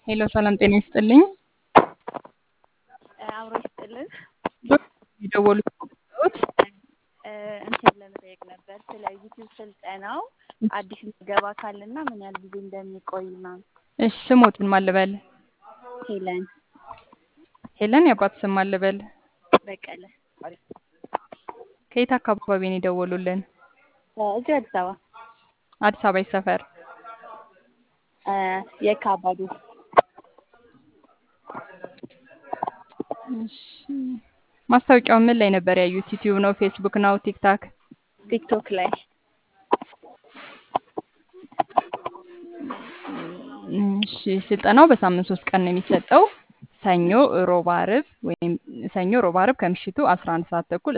ሄሎ ሰላም ጤና ይስጥልኝ። አብሮ ይስጥልን። የደወሉት እንትን ለመጠየቅ ነበር ስለ ዩቲዩብ ስልጠናው አዲስ ምገባ ካለና ምን ያህል ጊዜ እንደሚቆይ ምናምን። እሺ ስሞትን ማን ልበል? ሄለን ሄለን የአባት ስም ማን ልበል? በቀለ ከየት አካባቢ ነው የደወሉልን? እዚሁ አዲስ አበባ አዲስ አበባ የት ሰፈር? የካ አባዱ እሺ ማስታወቂያው ምን ላይ ነበር ያዩት? ዩቲዩብ ነው? ፌስቡክ ነው? ቲክታክ? ቲክቶክ ላይ እሺ ስልጠናው በሳምንት ሶስት ቀን ነው የሚሰጠው። ሰኞ፣ ሮብ፣ አርብ ወይም ሰኞ፣ ሮብ፣ አርብ ከምሽቱ 11 ሰዓት ተኩል